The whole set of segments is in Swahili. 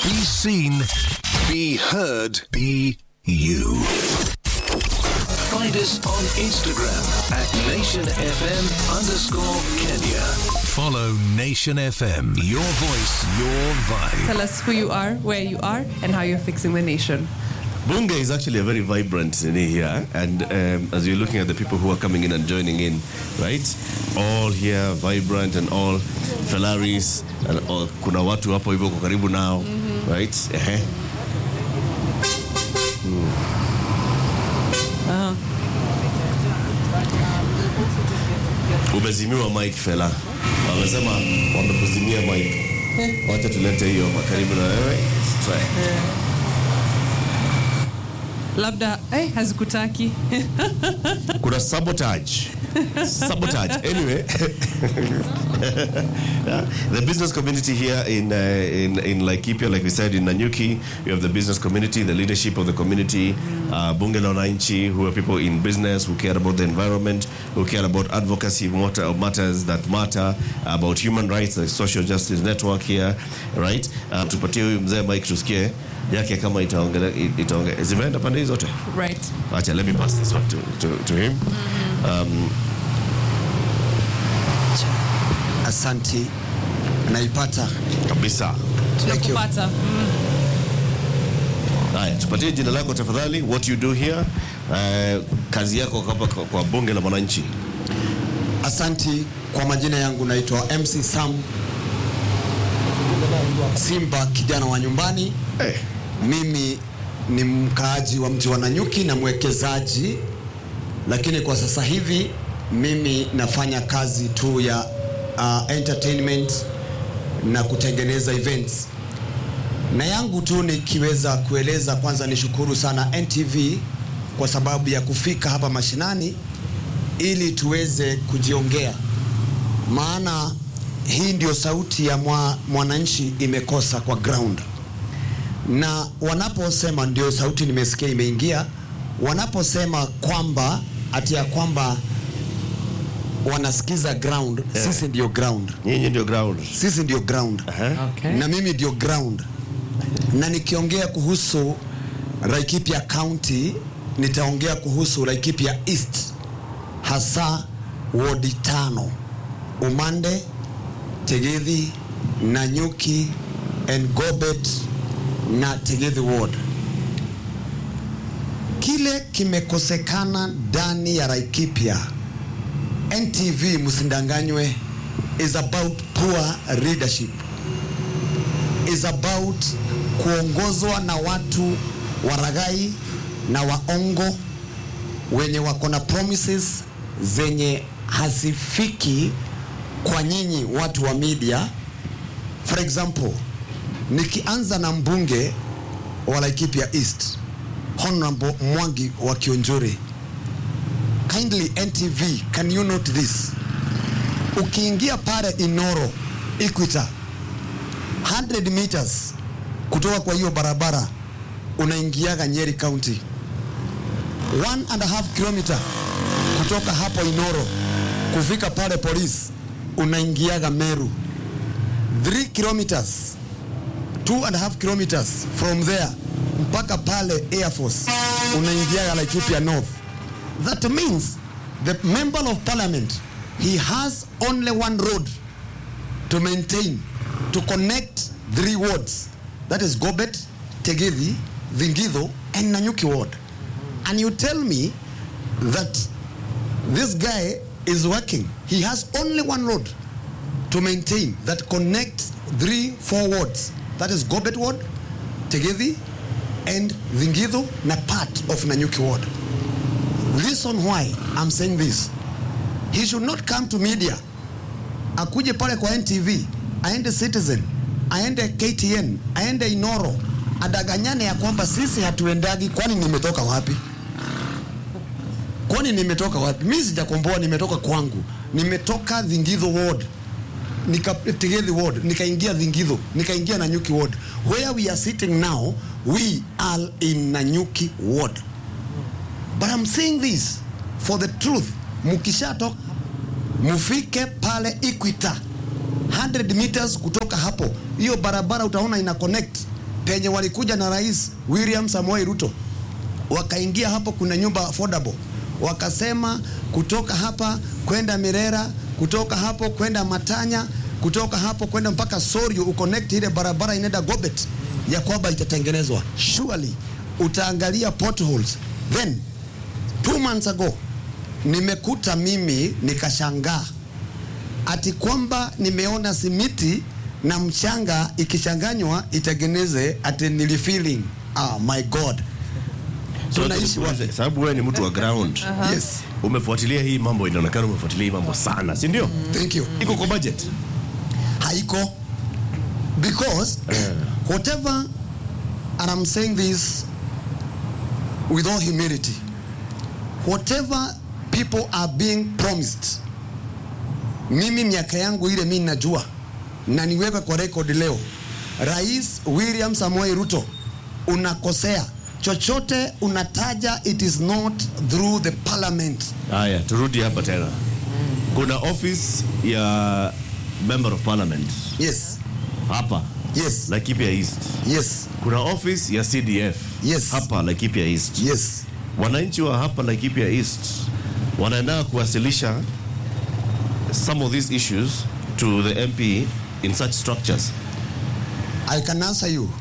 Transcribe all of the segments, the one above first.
Be seen, be heard, be you. Find us on Instagram at NationFM underscore Kenya. Follow Nation FM. Your voice, your vibe. Tell us who you are, where you are, and how you're fixing the nation. Bunge is actually a very vibrant city here, and um, as you're looking at the people who are coming in and joining in, right? All here vibrant and all Ferraris and all, kuna watu hapo hivyo kwa karibu nao, right? Ehe. Umezimiwa mic fela, wamesema wamekuzimia mic. Wacha tulete hiyo hapa karibu na wewe. Try. Labda eh, hazikutaki. kuna sabotage sabotage anyway yeah. the business community here in, uh, in in Laikipia like we said in Nanyuki we have the business community the leadership of the community uh, bunge la wananchi who are people in business who care about the environment who care about advocacy matter, of matters that matter about human rights the social justice network here right uh, tupatie huyu mzee Mike tusikie yake kama itaongea itaongea zimeenda pande hizo zote right. Acha, let me pass this one to, to, to him. Um, Asanti, naipata. kabisa. Thank you. Tunakupata. Haya, tupatie jina lako tafadhali, what you do here, uh, kazi yako hapa kwa, kwa bunge la mwananchi. Asanti, kwa majina yangu naitwa MC Sam Simba, kijana wa nyumbani. Hey. Mimi ni mkaaji wa mji wa Nanyuki na mwekezaji, lakini kwa sasa hivi mimi nafanya kazi tu ya uh, entertainment na kutengeneza events. Na yangu tu nikiweza kueleza, kwanza nishukuru sana NTV kwa sababu ya kufika hapa mashinani ili tuweze kujiongea, maana hii ndio sauti ya mwa, mwananchi imekosa kwa ground na wanaposema ndio sauti nimesikia imeingia, wanaposema kwamba ati ya kwamba wanasikiza ground Yeah. sisi ndio ground, Nyinyi ndio ground. sisi ndio ground Aha. Okay. na mimi ndio ground. Na nikiongea kuhusu Laikipia County, nitaongea kuhusu Laikipia East, hasa wodi tano: Umande, Tegithi, Nanyuki, Engobet na Tegithi ward. Kile kimekosekana ndani ya Laikipia, NTV msindanganywe, is about poor leadership is about kuongozwa na watu waragai na waongo wenye wako na promises zenye hazifiki kwa nyinyi watu wa media. For example, nikianza na mbunge wa Laikipia East Honorable Mwangi wa Kionjore, kindly NTV, can you note this? Ukiingia pale Inoro Equator 100 meters kutoka kwa hiyo barabara unaingiaga Nyeri County. One and a half kilometer kutoka hapo Inoro kufika pale police unaingiaga Meru. 3 kilometers, two and a half kilometers from there mpaka pale Air Force unaingiaga Laikipia North. That means the member of parliament he has only one road to maintain to connect three wards that is Gobet, Tegithi, Vingido and Nanyuki ward and you tell me that this guy is working he has only one road to maintain that connects three four wards that is Gobet ward Tegithi and Vingido na part of Nanyuki ward reason why I'm saying this he should not come to media akuje pale kwa NTV aende Citizen aende KTN aende Inoro adaganyane ya kwamba sisi hatuendagi. Kwani nimetoka wapi? Kwani nimetoka wapi? Mimi sijakomboa, nimetoka kwangu, nimetoka Dhingidho ward nika Tegethi ward nikaingia Dhingidho nikaingia Nanyuki ward where we are sitting now we are in Nanyuki ward but I'm saying this for the truth mkishatoka mufike pale Equator 100 meters kutoka hapo, hiyo barabara utaona ina connect penye walikuja na rais William Samoei Ruto wakaingia hapo, kuna nyumba affordable, wakasema kutoka hapa kwenda Mirera, kutoka hapo kwenda Matanya, kutoka hapo kwenda mpaka Sorio, uconnect ile barabara inaenda Gobet, ya kwamba itatengenezwa. Surely utaangalia potholes. Then two months ago nimekuta mimi nikashangaa ati kwamba nimeona simiti na mchanga ikichanganywa itengeneze ati nilifeeling. Ah, my God. So, Tunaishi wapi? sababu wewe ni mtu wa ground Yes. umefuatilia hii mambo inaonekana umefuatilia hii mambo sana si ndio Thank you. iko kwa budget haiko because whatever and I'm saying this with all humility whatever people are being promised mimi miaka yangu ile mi najua na niweka kwa record leo rais william samoei ruto unakosea chochote unataja it is not through the parliament haya turudi hapa tena kuna office ya member of parliament yes hapa yes Laikipia East yes kuna office ya CDF Yes. hapa Laikipia East yes wananchi wa hapa Laikipia East wanaenda kuwasilisha some of these issues to the MP in such structures I can answer you.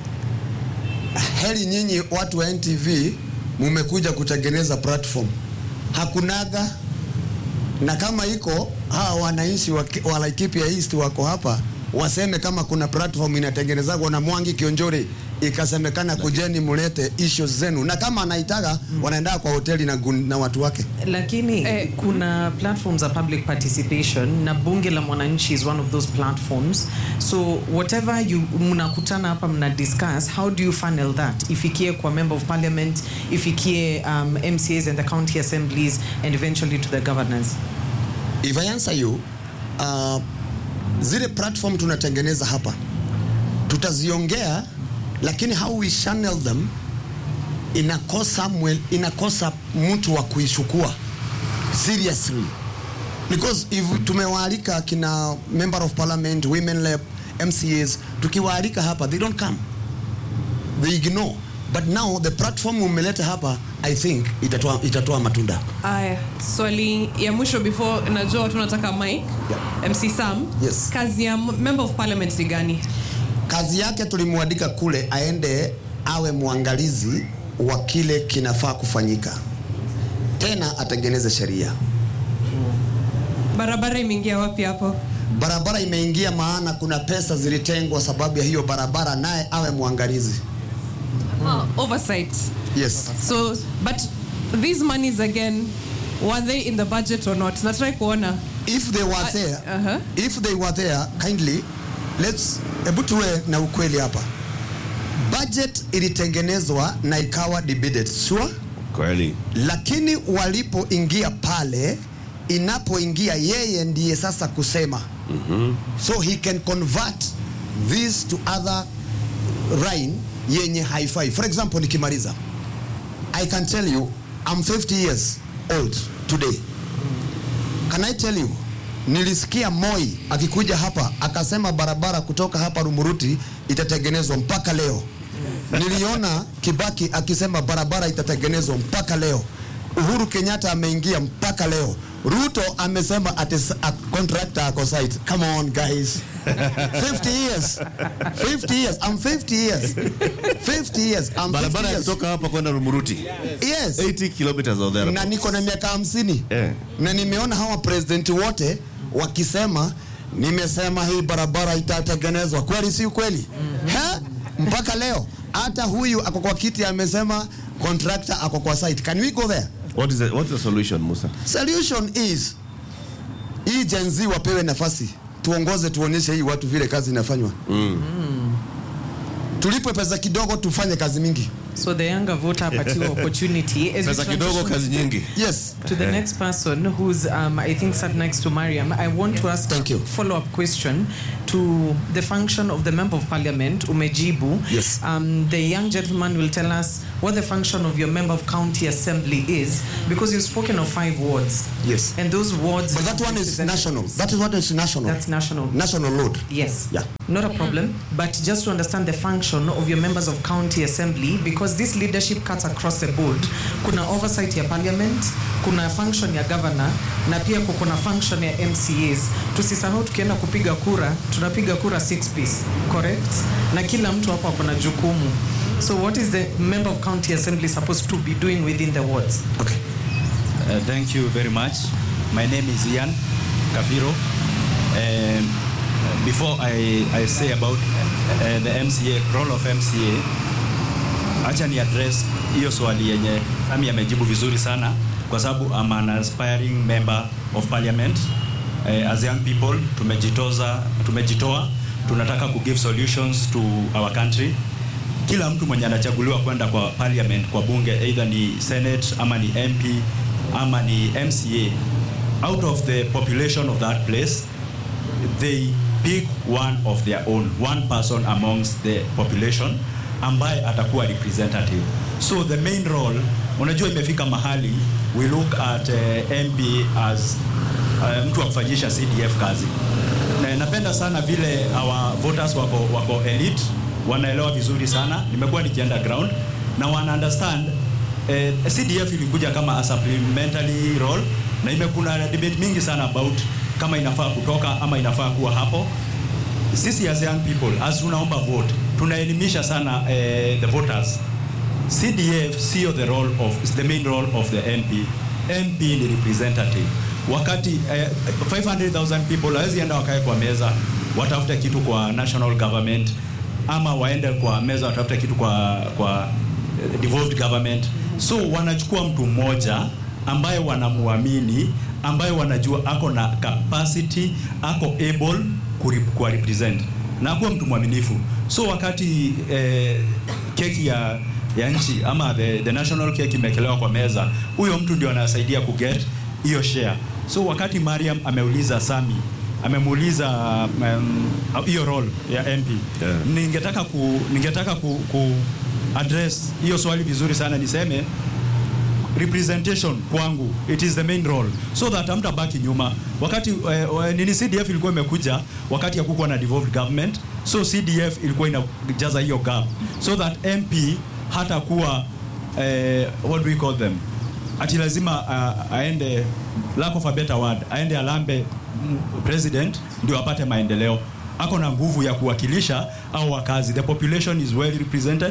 Heri nyinyi watu wa NTV mumekuja kutengeneza platform. Hakunaga na kama iko hawa wananchi wa, wa Laikipia East wako hapa waseme kama kuna platform inatengenezwa na Mwangi Kionjore ikasemekana kujeni mulete issues zenu, na kama anaitaka wanaenda kwa hoteli na, gun- na watu wake. lakini Eh, kuna platforms za public participation na bunge la mwananchi is one of those platforms so whatever you mnakutana hapa mna discuss how do you funnel that ifikie kwa member of parliament ifikie um, mcas and the county assemblies and eventually to the governors If I answer you, uh, zile platform tunatengeneza hapa tutaziongea, lakini how we channel them inakosa mwe, inakosa mtu wa kuichukua seriously because if tumewaalika kina member of parliament women lab MCAs tukiwaalika hapa they don't come they ignore but now the platform umeleta hapa I think itatoa, itatoa matunda Aya, swali ya mwisho before najua watu nataka mic. MC Sam. Yes. Kazi ya m- member of parliament ni gani? kazi yake tulimwandika kule aende awe mwangalizi wa kile kinafaa kufanyika, tena atengeneze sheria. Barabara imeingia wapi hapo? Barabara imeingia, maana kuna pesa zilitengwa sababu ya hiyo barabara, naye awe mwangalizi. Uh, oversight. Yes. So, but these monies again, were they in the budget or not? Natrai kuona. If they were there, uh-huh. if they were there kindly, let's hebu tuwe na ukweli hapa. Budget ilitengenezwa na ikawa debated, sure? kweli lakini walipoingia pale inapoingia yeye ndiye sasa kusema mm-hmm. so he can convert this to other line yenye haifai for example nikimaliza i can tell you i'm 50 years old today can i tell you nilisikia moi akikuja hapa akasema barabara kutoka hapa rumuruti itatengenezwa mpaka leo niliona kibaki akisema barabara itatengenezwa mpaka leo uhuru kenyatta ameingia mpaka leo ruto amesema ati s- a contractor ako site come on guys 50 years 50 years i'm 50 years 50 years i'm 50 barabara ya years. kutoka hapa kwenda Rumuruti yes 80 kilometers or there na niko na miaka hamsini Eh. na nimeona hawa presidenti wote wakisema nimesema hii barabara itatengenezwa kweli si kweli mm-hmm. mpaka leo hata huyu ako kwa kiti amesema contractor ako kwa site can we go there what is the, what is the solution Musa solution is hii Gen Z wapewe nafasi tuongoze tuonyeshe hii watu vile kazi inafanywa mm. tulipwe pesa kidogo tufanye kazi mingi so the younger voter apatiwa opportunity as we pesa kidogo transition kazi nyingi yes to the next person who's um, I think sat next to Mariam, I want to ask Thank you. a follow-up question. to the function of the member of parliament, umejibu. Yes. Um, the young gentleman will tell us what the function of your member of county assembly is, because you've spoken of five wards. Yes. And those wards. But that one is national. That is what is national. That's national. National load. Yes. Yeah. Not a problem. But just to understand the function of your members of county assembly, because this leadership cuts across the board. Kuna oversight ya parliament, kuna function ya governor, na pia kuna function ya MCAs. Tusisahau tukienda kupiga kura, tunapiga kura six piece, correct? Na kila mtu hapo ako na jukumu. So what is the member of county assembly supposed to be doing within the wards? Okay. Uh, thank you very much. My name is Ian Kafiro. Um, before I, I say about uh, the MCA, role of MCA, acha ni address hiyo swali yenye Sami amejibu vizuri sana kwa sababu I'm an aspiring member of parliament. Uh, as young people tumejitoza, tumejitoa, tunataka ku give solutions to our country kila mtu mwenye anachaguliwa kwenda kwa parliament kwa bunge either ni senate ama ni mp ama ni mca out of the population of that place they pick one of their own one person amongst the population ambaye atakuwa representative so the main role unajua imefika mahali we look at uh, mp as uh, mtu wa kufanyisha cdf kazi na napenda sana vile our voters wako, wako elite wanaelewa vizuri sana nimekuwa nikienda ground na wana understand eh, cdf ilikuja kama a supplementary role na imekuna debate mingi sana about kama inafaa kutoka ama inafaa kuwa hapo sisi as young people as tunaomba vote tunaelimisha sana eh, the voters cdf sio the role of the main role of the mp mp ni representative wakati eh, 500000 people hawezi enda wakae kwa meza watafute kitu kwa national government ama waende kwa meza watafute kitu kwa kwa eh, devolved government so wanachukua mtu mmoja ambaye wanamuamini ambaye wanajua ako na capacity ako able kuri- kuwa represent na akuwa mtu mwaminifu so wakati eh, keki ya ya nchi ama the, the national cake imekelewa kwa meza huyo mtu ndio anasaidia kuget hiyo share so wakati mariam ameuliza sami amemuuliza um, hiyo role ya mp Yeah. ningetaka ku, ningetaka ku, ku address hiyo swali vizuri sana niseme representation kwangu it is the main role so that hamtabaki nyuma wakati eh, eh, nini cdf ilikuwa imekuja wakati hakukuwa na devolved government so cdf ilikuwa inajaza hiyo gap so that mp hata kuwa eh, what do we call them ati lazima uh, aende lack of a better word aende alambe mm, president ndio apate maendeleo ako na nguvu ya kuwakilisha au wakazi the population is well represented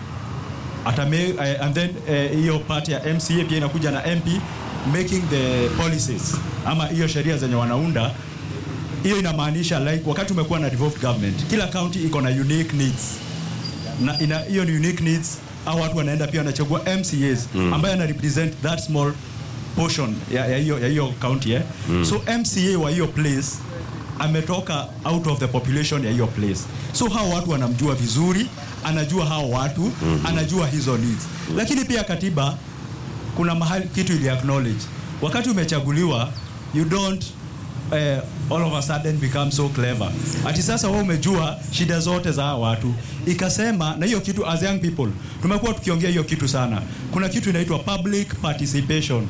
atame uh, and then eh, hiyo uh, part ya MCA pia inakuja na MP making the policies ama hiyo sheria zenye wanaunda hiyo inamaanisha like wakati umekuwa na devolved government kila county iko na unique needs na ina hiyo ni unique needs au watu wanaenda pia wanachagua MCAs mm. ambaye ana represent that small portion ya ya hiyo ya hiyo county eh? mm. so MCA wa hiyo place ametoka out of the population ya hiyo place so hao watu wanamjua vizuri anajua hao watu mm-hmm. anajua hizo needs lakini pia katiba kuna mahali kitu ili acknowledge wakati umechaguliwa you don't eh, all of a sudden become so clever ati sasa wewe umejua shida zote za hawa watu ikasema na hiyo kitu as young people tumekuwa tukiongea hiyo kitu sana kuna kitu inaitwa public participation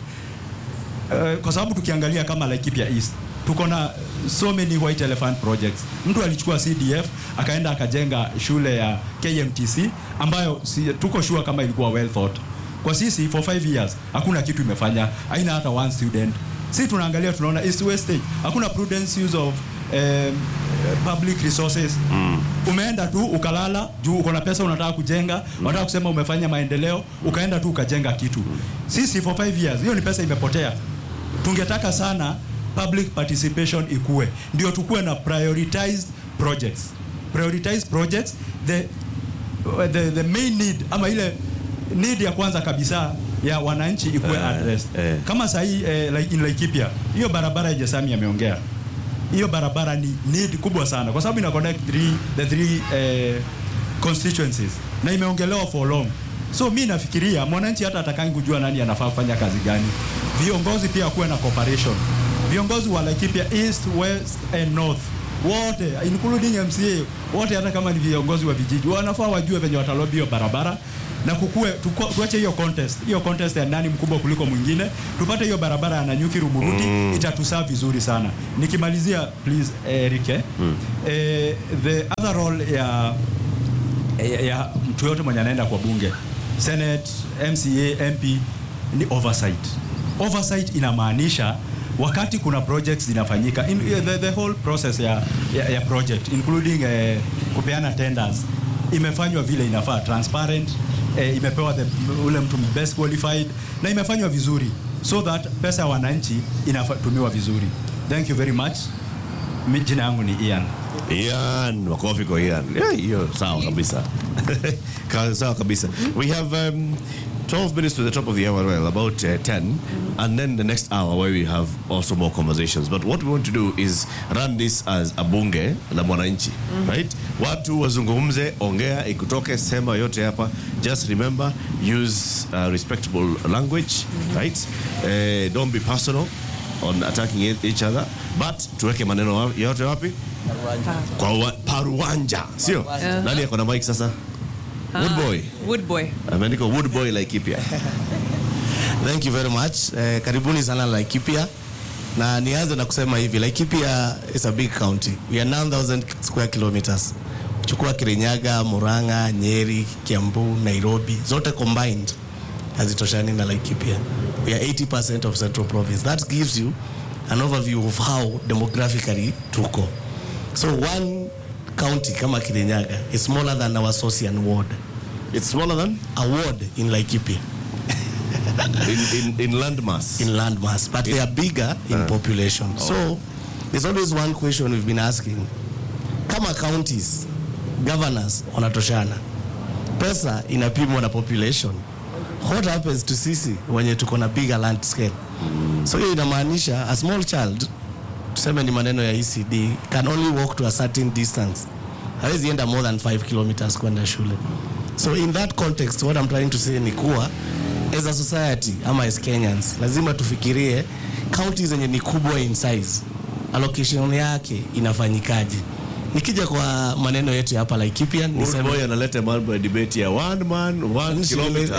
Eh, kwa sababu tukiangalia kama Laikipia East tuko na so many white elephant projects. Mtu alichukua CDF akaenda akajenga shule ya KMTC ambayo si, tuko sure kama ilikuwa well thought. Kwa sisi for five years hakuna kitu imefanya, haina hata one student. Si tunaangalia tunaona East Westage hakuna prudence use of um, public resources mm. Umeenda tu ukalala juu uko na pesa unataka kujenga mm. Unataka kusema umefanya maendeleo, ukaenda tu ukajenga kitu. Sisi for five years hiyo ni pesa imepotea. Tungetaka sana public participation ikue, ndio tukuwe na prioritized projects. Prioritized projects the, the, the main need ama ile need ya kwanza kabisa ya wananchi ikuwe Eh, addressed. eh. Kama sahii eh, like in Laikipia hiyo barabara yenye Sami ameongea hiyo barabara ni need kubwa sana kwa sababu ina connect three, the three eh, constituencies na imeongelewa for long so mi nafikiria mwananchi hata atakangi kujua nani anafaa kufanya kazi gani viongozi pia kuwe na cooperation viongozi wa Laikipia east west and north wote including MCA wote, hata kama ni viongozi wa vijiji, wanafaa wajue venye watalobi hiyo barabara na kukue tuko- tuache hiyo contest hiyo contest ya nani mkubwa kuliko mwingine, tupate hiyo barabara ya Nanyuki Rumuruti mm. itatusaa vizuri sana. Nikimalizia please Eric eh, eh, the other role ya ya, ya mtu yote mwenye anaenda kwa bunge senate mca mp ni oversight oversight inamaanisha wakati kuna projects zinafanyika in, the, the whole process ya, ya, ya project including eh, kupeana tenders imefanywa vile inafaa transparent eh, imepewa the, ule mtu best qualified na imefanywa vizuri so that pesa ya wananchi inatumiwa vizuri thank you very much Mi- jina yangu ni ian Ian, makofi kwa Ian. Yeah, hiyo sawa kabisa. Ka- sawa kabisa. We have um, 12 minutes to the top of the hour, well, about uh, 10, and then the next hour where we have also more conversations. But what we want to do is run this as a bunge la mwananchi, right? Watu wazungumze, ongea, ikutoke, sema yote hapa. Just remember, use uh, respectable language, right? Uh, don't be personal on attacking e- each other, but tuweke maneno wa- yote wapi? kwa wa, paruwanja sio nani ako na mic sasa woodboy Woodboy. ameandika woodboy laikipia Thank you very much. Eh, karibuni sana Laikipia. Na nianze na kusema hivi, Laikipia is a big county. We are 9000 square kilometers. Chukua Kirinyaga, Murang'a, Nyeri, Kiambu, Nairobi, zote combined hazitoshani na Laikipia. We are 80% of Central Province. That gives you an overview of how demographically tuko. So one county kama Kirinyaga is smaller than our Sosian ward. it's smaller than A ward in Laikipia. in, in, in landmass in landmass, but they are bigger in population. So there's always one question we've been asking. Kama counties, governors wanatoshana, pesa inapimwa na population. What happens to sisi wenye tuko na bigger land scale? So hiyo inamaanisha a small child, tuseme ni maneno ya ECD, can only walk to a certain distance. Hawezi enda more than 5 kilometers kwenda shule. So in that context, what I'm trying to say ni kuwa as a society ama as Kenyans lazima tufikirie counties zenye ni kubwa in size, allocation yake inafanyikaje. Nikija kwa maneno yetu ya hapa Laikipia niseme woodboy analeta mambo ya debate ya one man one kilometer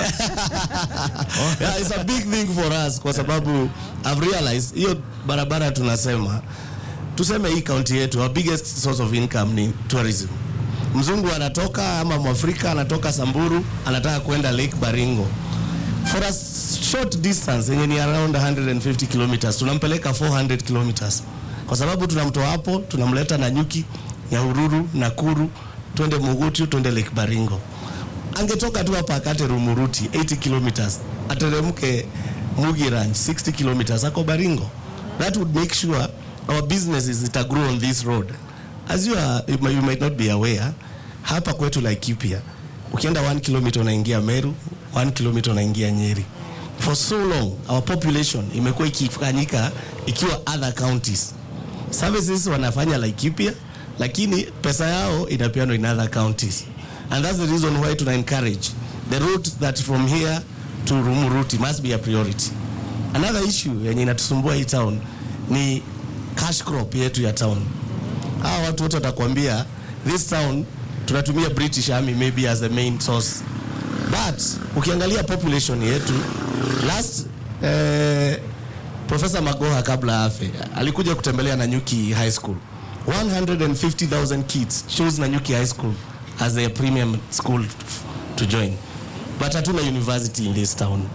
yeah, it's a big thing for us kwa sababu I've realized hiyo barabara tunasema tuseme hii kaunti yetu our biggest source of income ni tourism. Mzungu anatoka ama Mwafrika anatoka Samburu anataka kwenda Lake Baringo for a short distance yenye ni around 150 kilometers tunampeleka 400 kilometers kwa sababu tunamtoa hapo tunamleta Nanyuki, Nyahururu, Nakuru, twende Mugutu, twende Lake Baringo angetoka tu hapa akate Rumuruti 80 kilometers ateremke Mugi Ranch 60 kilometers ako Baringo. That would make sure our businesses zita grow on this road. As you are, you might- you might not be aware, hapa kwetu Laikipia ukienda 1 kilometer unaingia Meru, 1 kilometer unaingia Nyeri. For so long our population imekuwa ikifanyika ikiwa other counties services wanafanya Laikipia lakini pesa yao inapeanwa in other counties and that's the reason why tuna encourage the route that from here to Rumuruti must be a priority another issue yenye inatusumbua hii town ni cash crop yetu ya town hawa watu wote watakwambia this town tunatumia British Army maybe as the main source but ukiangalia population yetu last eh, Profesa Magoha kabla afe alikuja kutembelea Nanyuki High School. 150,000 kids chose Nanyuki High School as a premium school f- to join. But hatuna university in this town.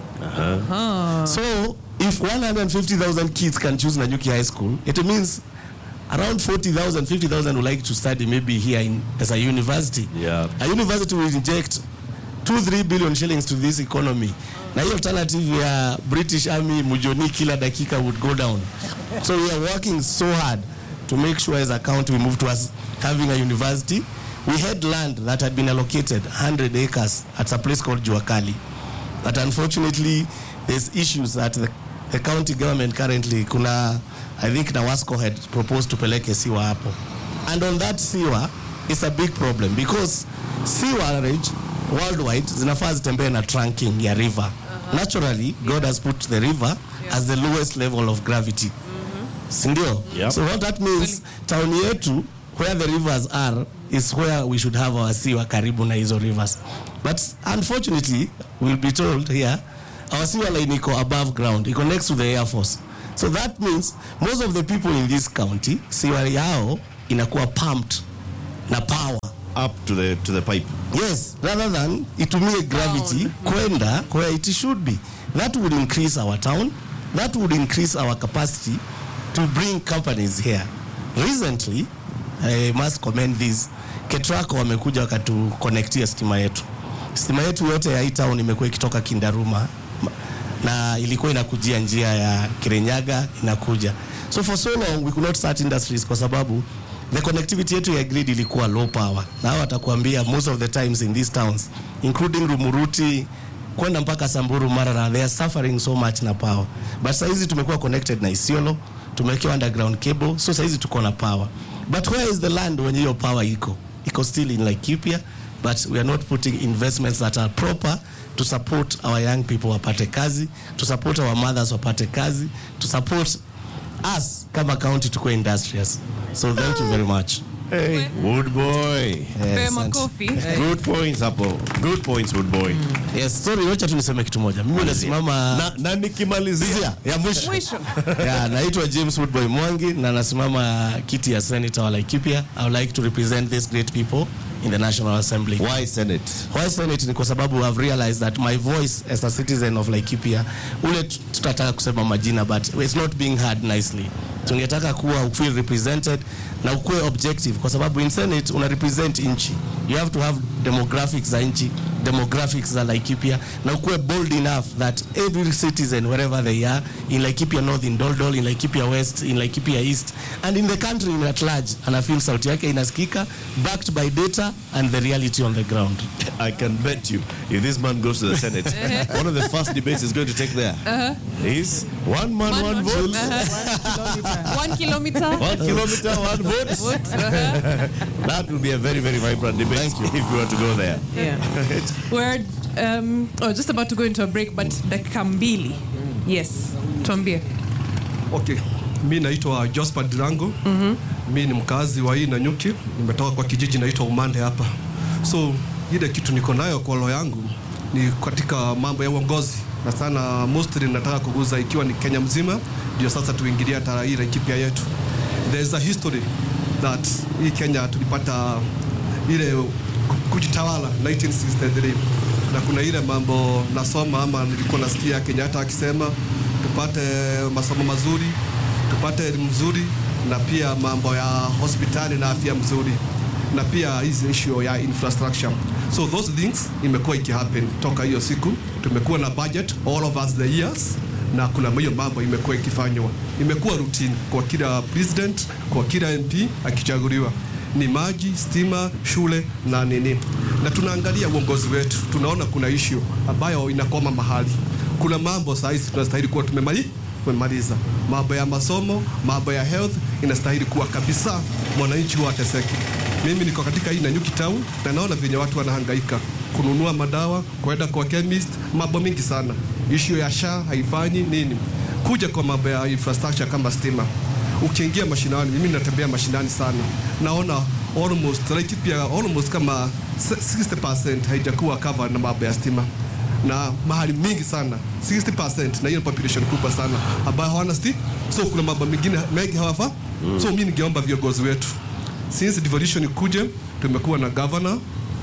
So if 150,000 kids can choose Nanyuki High School, it means around 40,000, 50,000 would like to study maybe here in, as a university. Yeah. A university will inject 2 3 billion shillings to this economy. Na hiyo alternative ya British Army mujoni kila dakika would go down. So we are working so hard to make sure as a county we move towards having a university. We had land that had been allocated 100 acres at a place called Juakali. But unfortunately, there's issues that the, the county government currently, kuna, I think Nawasco had proposed to peleke siwa hapo. And on that siwa, it's a big problem because sewerage worldwide zinafaa zitembee na trunking ya river. Naturally, God has put the river as the lowest level of gravity. Sindio? Yep. So what that means, town yetu where the rivers are is where we should have our siwa karibu na hizo rivers but unfortunately we'll be told here our sewer line iko above ground iko next to the air force so that means most of the people in this county siwa yao inakuwa pumped na power up to the to the pipe yes rather than itumie gravity kwenda where it should be that would increase our town that would increase our capacity to bring companies here recently i must commend this ketraco wamekuja wakatuconnectia stima yetu stima yetu yote ya hii town imekuwa ikitoka kindaruma ma- na ilikuwa inakujia njia ya kirenyaga inakuja so for so long we could not start industries kwa sababu the connectivity yetu ya grid ilikuwa low power na hao watakuambia most of the times in these towns including rumuruti kwenda mpaka samburu marara they are suffering so much na power but sahizi tumekuwa connected na isiolo tumewekewa underground cable so sahizi tuko na power but where is the land wenye hiyo power iko iko still in laikipia but we are not putting investments that are proper to support our young people wapate kazi to support our mothers wapate kazi to support us kama county tukuwe industrious so thank you very much hey wood boy Pewe Yes, and- makofi. good points hapo good points wood boy yes sorry wacha tu niseme kitu moja mimi nasimama na, na nikimalizia ya mwisho Mwisho. yeah, naitwa James Woodboy Mwangi na nasimama kiti ya senator wa Laikipia. I would like to represent these great people in the National Assembly. why senate Why Senate ni kwa sababu I've realized that my voice as a citizen of Laikipia, ule tu- tutataka kusema majina but it's not being heard nicely. Tungetaka kuwa feel represented na ukuwe objective kwa sababu in Senate una represent nchi. You have to have demographics za nchi, demographics za Laikipia na ukuwe bold enough that every citizen wherever they are in Laikipia North, in Doldol, in Laikipia West, in Laikipia East and in the country in at large ana feel sauti yake inasikika backed by data and the reality on the ground. I can bet you, if this man goes to the Senate, one of the first debates he's going to take there is one man, one, One vote, One kilometer. one kilometer, one vote. that will be a very, very vibrant debate if we were to go there. Yeah. We're um, oh, just about to go into a break, but dakika mbili. Yes, tuambie. Okay, mi naitwa Josephat Dirango. Mi ni mkazi wa hii Nanyuki, nimetoka kwa kijiji naitwa Umande hapa. So ile kitu niko nayo kwa roho yangu ni katika mambo ya uongozi na sana mostly nataka kuguza ikiwa ni Kenya mzima, ndio sasa tuingilia hata hii Laikipia yetu. There is a history that hii Kenya tulipata ile kujitawala 1963 na kuna ile mambo nasoma ama nilikuwa nasikia Kenyatta akisema tupate masomo mazuri, tupate elimu nzuri na pia mambo ya hospitali na afya mzuri na pia hizi issue ya infrastructure. So those things imekuwa ikihappen toka hiyo siku. Tumekuwa na budget all of us the years na kuna hiyo mambo imekuwa ikifanywa, imekuwa routine kwa kila president, kwa kila MP akichaguliwa ni maji, stima, shule na nini, na tunaangalia uongozi wetu, tunaona kuna issue ambayo inakoma mahali. Kuna mambo saa hizi tunastahili kuwa tumemali tumemaliza mambo ya masomo, mambo ya health inastahili kuwa kabisa, mwananchi huwa ateseki. Mimi niko katika hii Nanyuki town na naona venye watu wanahangaika kununua madawa, kwenda kwa chemist, mambo mingi sana. Issue ya SHA haifanyi nini, kuja kwa mambo ya infrastructure kama stima ukiingia mashinani, mimi natembea mashinani sana, naona almost Laikipia almost kama 60% haijakuwa covered na mambo ya stima na mahali mingi sana 60% na hiyo population kubwa sana ambayo hawana stima, so kuna mambo mengine mengi hawafa. So mimi ningeomba viongozi wetu since devolution ikuje, tumekuwa na governor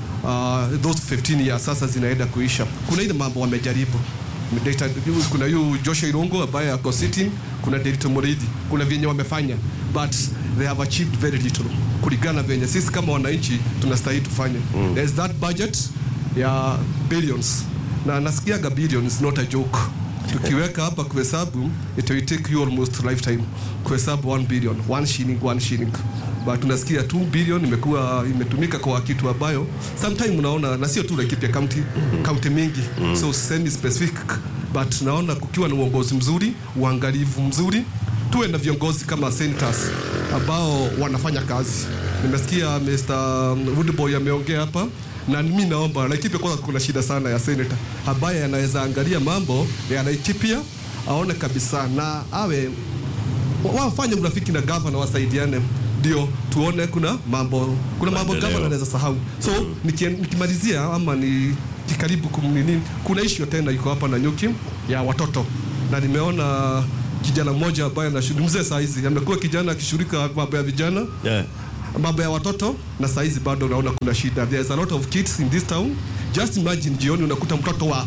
uh, those 15 years sasa zinaenda kuisha. Kuna ile mambo wamejaribu Data, kuna yu Joshua Irongo ambaye ako sitting, kuna Derito Moridi, kuna vyenye wamefanya but they have achieved very little kulingana na venye sisi kama wananchi tunastahili tufanye. Mm. There is that budget ya billions na nasikiaga billions not a joke. Tukiweka hapa kuhesabu it will take you almost lifetime kuhesabu 1 billion, 1 shilling, 1 shilling but tunasikia 2 billion imekuwa imetumika kwa kitu ambayo sometime unaona, na sio tu Laikipia county, county mingi so semi specific, but naona kukiwa na uongozi mzuri, uangalifu mzuri, tuwe na viongozi kama senators ambao wanafanya kazi. Nimesikia Mr. Woodboy ameongea hapa na mimi naomba Laikipia, kwanza kuna shida sana ya senator ambaye anaweza angalia mambo ya Laikipia aone kabisa na awe wafanye urafiki na gavana, wasaidiane. ndio tuone kuna mambo kuna mambo Maendeleo. gavana anaweza sahau so nikien- nikimalizia ama ni kikaribu kum- nini kuna issue tena iko hapa na nyuki ya watoto na nimeona kijana mmoja ambaye anashiriki mzee saa hizi amekuwa kijana akishirika mambo ya vijana Yeah. mambo ya watoto na saizi bado unaona kuna shida there is a lot of kids in this town just imagine jioni unakuta mtoto wa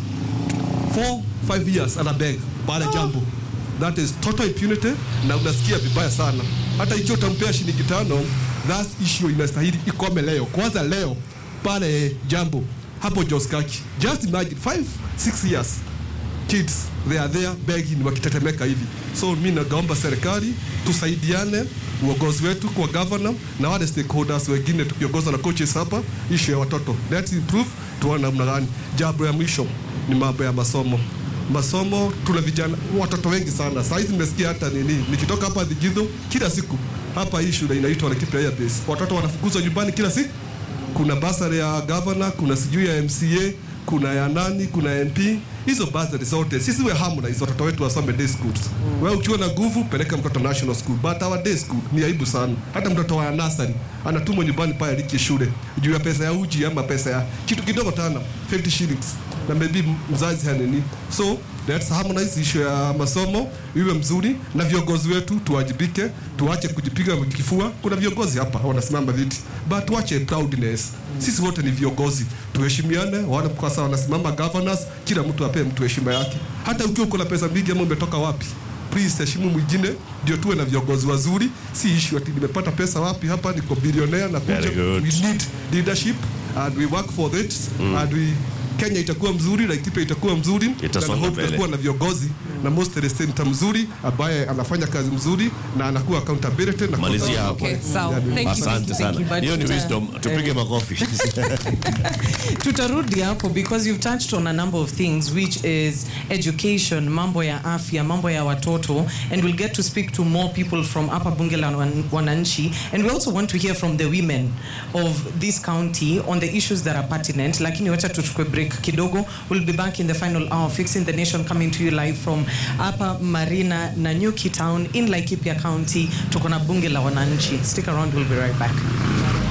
4 5 years ana beg pale jambo that is total impunity na unasikia vibaya sana hata ikiwa utampea shilingi tano that issue inastahili ikome leo kwanza leo pale jambo hapo joskaki just imagine 5 6 years kids they are there begging wakitetemeka hivi so mi nagaomba serikali tusaidiane uongozi wetu kwa governor na wale stakeholders wengine tukiongozwa na coaches hapa issue ya watoto let's improve tuone namna gani jambo ya mwisho ni mambo ya masomo masomo tuna vijana watoto wengi sana saa hizi nimesikia hata nini nikitoka hapa Thigithu kila siku hapa hii shule inaitwa Laikipia Air Base watoto wanafukuzwa nyumbani kila siku kuna basari ya governor, kuna sijui ya MCA, kuna ya nani, kuna ya MP. Hizo basari zote sisi we harmonize watoto wetu wasome day schools. Wewe ukiwa na nguvu peleka mtoto national school, but our day school ni aibu sana. Hata mtoto wa nursery anatumwa nyumbani pale aliki shule juu ya pesa ya uji ama pesa ya kitu kidogo tana 50 shillings na maybe mzazi hanini so let's harmonize issue ya masomo iwe mzuri na viongozi wetu tuwajibike tuache kujipiga kifua kuna viongozi hapa wanasimama viti but tuache proudness sisi wote ni viongozi tuheshimiane wale kwa sawa wanasimama governors kila mtu apee mtu heshima yake hata ukiwa uko na pesa mingi ama umetoka wapi please heshimu mwingine ndio tuwe na viongozi wazuri si issue ati nimepata pesa wapi hapa niko bilionea na kuja Very good. we need leadership and we work for it and we Kenya itakuwa mzuri, Laikipia itakuwa mzuri, Itasonga na hope mbele. tutakuwa na viongozi na most representative mzuri ambaye anafanya kazi mzuri na anakuwa accountability na Malizia hapo. Okay, sawa. Thank you. Asante Thank you, sana. but, Hiyo ni uh, wisdom. Tupige makofi. tutarudi hapo because you've touched on a number of things which is education mambo ya afya mambo ya watoto and we'll get to speak to more people from upper bunge la Wan- wananchi and we also want to hear from the women of this county on the issues that are pertinent lakini wacha tuchukue break kidogo we'll be back in the final hour fixing the nation coming to you live from upper marina nanyuki town in laikipia county tuko na bunge la wananchi stick around we'll be right back